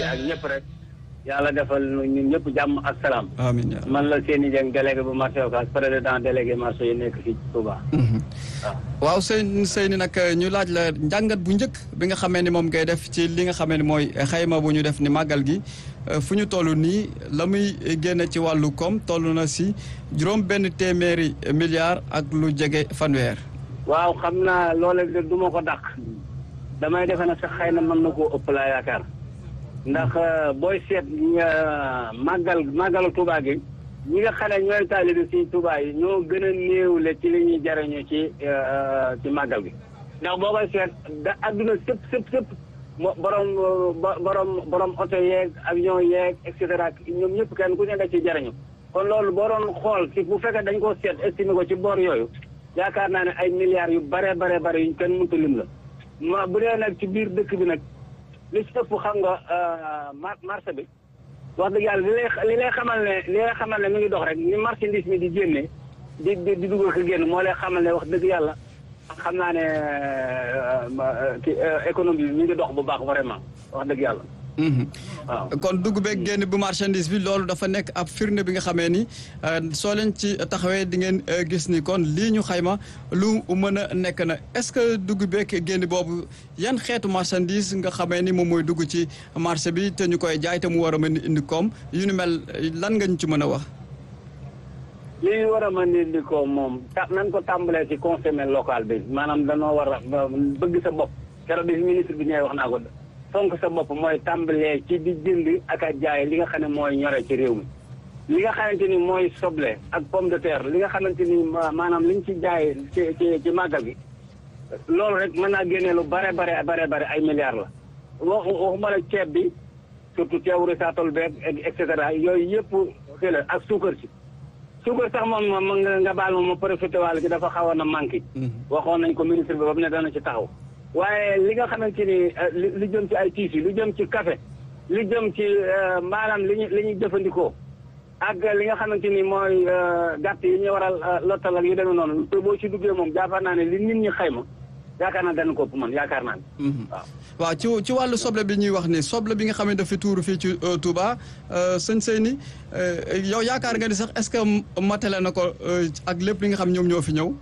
ak ñëpp rek yàlla defal ñun ñëpp jàmm ak salaam. amiin yaa man la Seyni Dieng délégué bu marché Ocass président délégué marché yi nekk fii ci Touba. waaw. waaw sëñ Seyni nag ñu laaj la njàngat bu njëkk bi nga xamee ni moom ngay def ci li nga xamee ni mooy xayma bu ñu def ni màggal gi fu ñu toll nii la muy génne ci wàllu koom toll na si juróom benn téeméeri milliards ak lu jege fanweer. waaw xam naa loolee de du ma ko dàq. damay defe na sax xëy na mën na koo ëpp laa yaakaar. ndax booy seet màggal màggalu Touba gi ñi nga xam ne ñooy taalibe si Touba yi ñoo gën a néewle ci li ñuy jariñu ci ci màggal gi ndax boo koy seet da adduna sëpp sëpp sëpp mo borom borom borom oto yeeg avion yeeg et cetera ñoom ñëpp kenn ku ne da ci jariñu kon loolu boo doon xool ci bu fekkee dañ koo seet estimé ko ci boor yooyu yaakaar naa ne ay milliards yu bare bare bare yuñ kenn mënta lim la ma bu dee nag ci biir dëkk bi nag li ci ëpp xam nga marché bi wax dëgg yàlla li lay li lay xamal ne li lay xamal ne mi ngi dox rek ni marchandise mi di génne di di di dugal ko génn moo lay xamal ne wax dëgg yàlla xam naa ne ki économie bi mi ngi dox bu baax vraiment wax dëgg yàlla. waaw kon dugg beeg génn bu marchandise bi loolu dafa nekk ab firnde bi nga xamee ni soo leen ci taxawee di ngeen gis ni kon lii ñu xayma lu mën a nekk na est-ce que dugg beeg génn boobu yan xeetu marchandise nga xamee ni moom mooy dugg ci marché bi te ñu koy jaay te mu war a mën indi koom yu ni mel lan nga ñu ci mën a wax. li war a mën indi koom moom ta nañ ko tàmbalee ci consommé local bi maanaam danoo war a bëgg sa bopp keroog bi ministre bi ñëwee wax naa ko. fonk sa bopp mooy tàmbalee ci di jënd ak a jaay li nga xam ne mooy ñore ci réew mi li nga xamante ni mooy soble ak pomme de terre li nga xamante ni maanaam liñ ci jaay ci ci ci màggal gi loolu rek mën naa génnee lu bare bare bare bare ay milliards la wax waxuma la ceeb bi surtout ceebu risaatol beeg et cetera yooyu yëpp xëy la ak suukar si suukar sax moom moom nga baal ma ma profité waale gi dafa xawoon a manqué waxoon nañ ko ministre bi ba mu ne dana ci taxaw waaye li nga xamante ni li jëm ci ay tiisi lu jëm ci café li jëm ci maanaam li ñu li ñuy jëfandikoo ak li nga xamante ni mooy gàtt yi ñu waral lottal ak yu demee noonu te boo ci duggee moom yaakaar naa ne li nit ñi xayma yaakaar naa dana ko ëpp man yaakaar naa ne waaw waaw ci ci wàllu soble bi ñuy wax ni soble bi nga xam ne dafa tuuru fii ci Touba sëñ Seyni yow yaakaar nga ni sax est-ce que matale na ko ak lépp li nga xam ñoom ñoo fi ñëw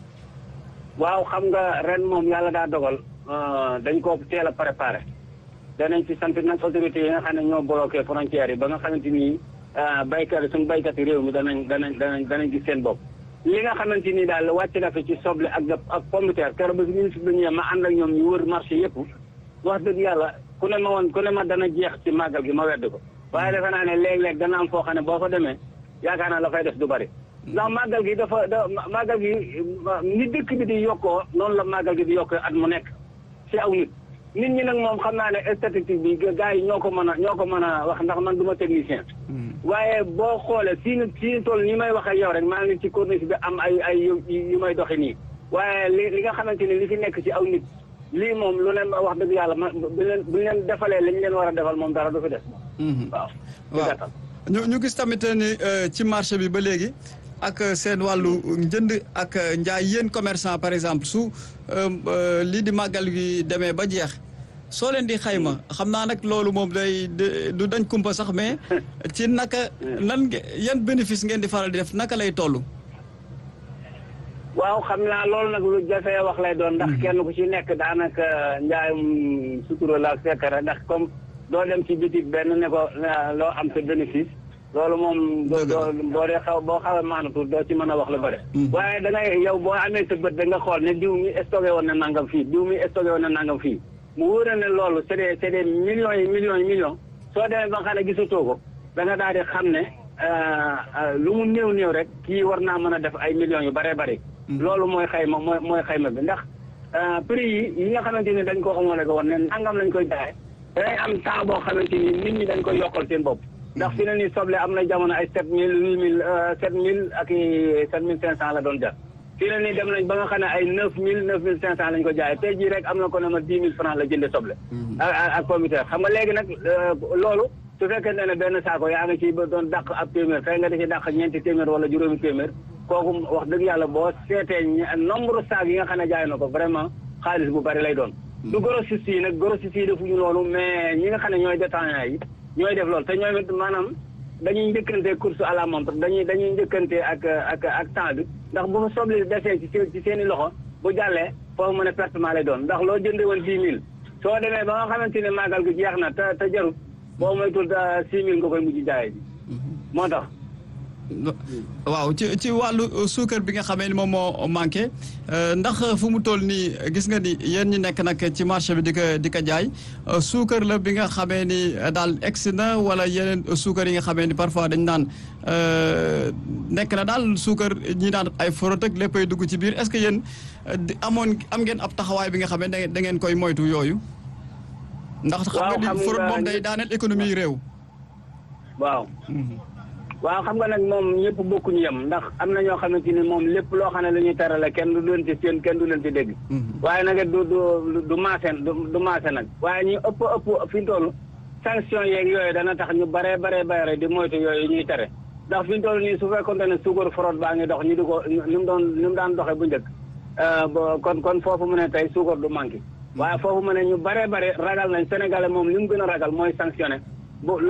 waaw xam nga ren moom yàlla daa dogal dañ ko teel a préparé danañ ci sant nag autorités yi nga xam ne ñoo bloqué frontières yi ba nga xamante ni baykat yi suñu baykat yi réew mi danañ danañ danañ danañ gis seen bopp li nga xamante ni daal wàcc na fi ci soble ak ak pomme de terre keroog ba fi ministre bi ñëwee ma ànd ak ñoom ñu wër marché yëpp wax dëgg yàlla ku ne ma woon ku ne ma dana jeex ci màggal gi ma wedd ko waaye defe naa ne léeg-léeg dana am foo xam ne boo fa demee yaakaar naa la fay def du bari ndax màggal gi dafa da màggal gi ni dëkk bi di yokkoo noonu la màggal gi di yokkoo at mu nekk ci aw nit nit ñi nag moom xam naa ne statistique bi gars yi ñoo ko mën a ñoo ko mën a wax ndax man du ma technicien waaye boo xoolee fii ni fii ni toll ni may wax ak yow rek maa ngi ci corniche bi am ay ay yu may doxi nii waaye li li nga xamante ni li fi nekk ci aw nit lii moom lu leen wax dëgg yàlla ma bu leen bu leen defalee li ñu leen war a defal moom dara du fi des waaw waaw ñu ñu gis tamit ni ci marché bi ba léegi ak seen wàllu njënd ak njaay yéen commerçant par exemple su lii di màggal gi demee ba jeex soo leen di xayma xam naa nag loolu moom day du dañ kumpa sax mais ci naka nan yan bénéfice ngeen di faral di def naka lay toll. waaw xam naa loolu nag lu jafee wax lay doon ndax kenn ku ci nekk daanaka njaayum sutura la ak sekkare ndax comme doo dem ci bitik benn ne ko loo am sa bénéfice. loolu moom doo doo boo dee xaw boo xawee maanatu doo ci mën a wax lu bëri waaye da ngay yow boo amee sa bët da nga xool ne diw mi stocké woon na nangam fii diw mi stocké woon na nangam fii mu wóor ne loolu c'est des c'est des millions yi millions yi millions soo demee ba nga xam ne gisatoo ko da nga daal di xam ne lu mu néew néew rek kii war naa mën a def ay millions yu bëree bëri loolu mooy xayma mooy mooy xayma bi ndax prix yi yi nga xamante ni dañ ko xamale ko woon ne nangam lañ koy jaay day am temps boo xamante ni nit ñi dañ koy yokkal seen bopp ndax fi ne nii soble am na jamono ay sept mille huit mille sept mille ak i sept mille cinq cent la doon jar fii ne nii dem nañ ba nga xam ne ay neuf mille neuf mille cinq cent lañ ko jaayee tey jii rek am na ko ne ma dix mille franc la jënde soble ak ak communautaire xam nga léegi nag loolu su fekkente ne benn saako yaa ngi ci ba doon dàq ab téeméer fay nga di ci dàq ñeenti téeméer wala juróomi téeméer kooku wax dëgg yàlla boo seetee nombre saak yi nga xam ne jaay na ko vraiment xaalis bu bari lay doon du grossiste yi nag grossiste yi defuñu loolu mais ñi nga xam ne ñooy détaillants yi ñooy def loolu te ñoom it maanaam dañuy njëkkante course à la montre dañuy dañuy njëkkante ak ak ak temps bi ndax bu fa soble desee ci ci seen i loxo bu jàllee foofu mën a pertement lay doon ndax loo jënde woon dix mille soo demee ba nga xamante ne màggal gi jeex na te te jarut boo moytul six mille nga koy mujj jaayee ji moo tax waaw ci ci wàllu suukar bi nga xamee ni moom moo manqué ndax fu mu toll nii gis nga ni yéen ñi nekk nag ci marché bi di ko di ko jaay suukar la bi nga xamee ni daal egsi na wala yeneen suukar yi nga xamee ni parfois dañ naan nekk na daal suukar ñi naan ay forot ak léppay dugg ci biir est-ce que yéen amoon am ngeen ab taxawaay bi nga xamee ne da ngeen koy moytu yooyu. ndax xam nga ni forot moom day daaneel économie réew. waaw. waaw xam nga nag moom ñëpp bokkuñu yem ndax am na ñoo xamante ni moom lépp loo xam ne la ñuy terale kenn du leen ci seen kenn du leen ci dégg. waaye nag du du du maase du maase nag. waaye ñu ëpp ëpp fi ñu toll sanction yeeg yooyu dana tax ñu baree baree bare di moytu yooyu ñuy tere ndax fi ñu toll nii su fekkoon ne suukar forot baa ngi dox ñu di ko ni mu doon ni mu daan doxee bu njëkk. kon kon foofu mu ne tey suukar du manqué. waaye foofu mu ne ñu baree bare ragal nañ Sénégalais moom li mu gën a ragal mooy sanctionné bu